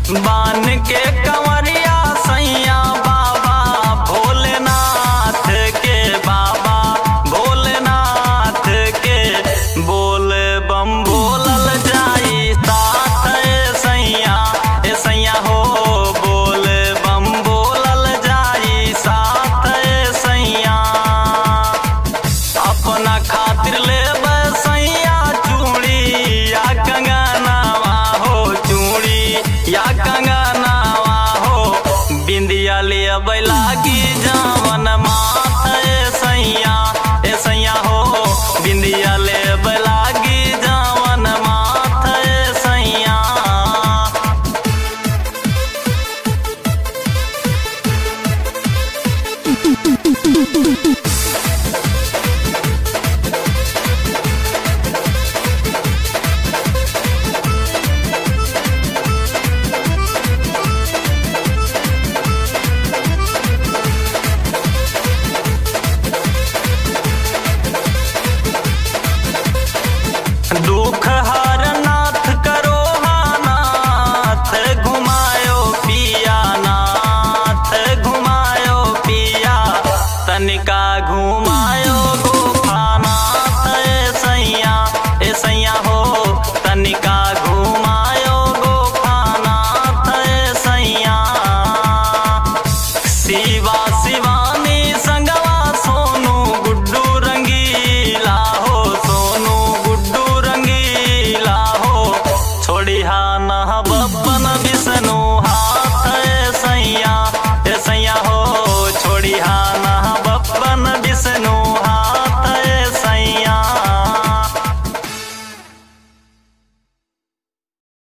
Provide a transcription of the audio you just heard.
बान के कंवरिया सैया बाबा भोलेनाथ के बाबा भोलेनाथ के बोल बम बोलल जाई साथ ए सैया ए सैया हो बोल बम बोलल जाई साथ ए सैया अपना खातिर ले सैया चूड़ी या कंगनावा हो चूड़ी या कंगनावा हो बिंदिया ले लागी जावन माथ ए सैया ए सैया हो बिंदिया ले लागी जावन माथ ए सैया दुख हर नाथ करो नाथ घुमायो पिया नाथ घुमायो पिया तनिका घुमायो गोपानाथ ए सैया ए सैया हो तनिका घुमायो गोपानाथ ए सैया शिवा शिवानी संगवा सोनू गुड्डू रंगीला हो सोनू गुड्डू रंगीला हो छोड़ी हा न बपन विष्णु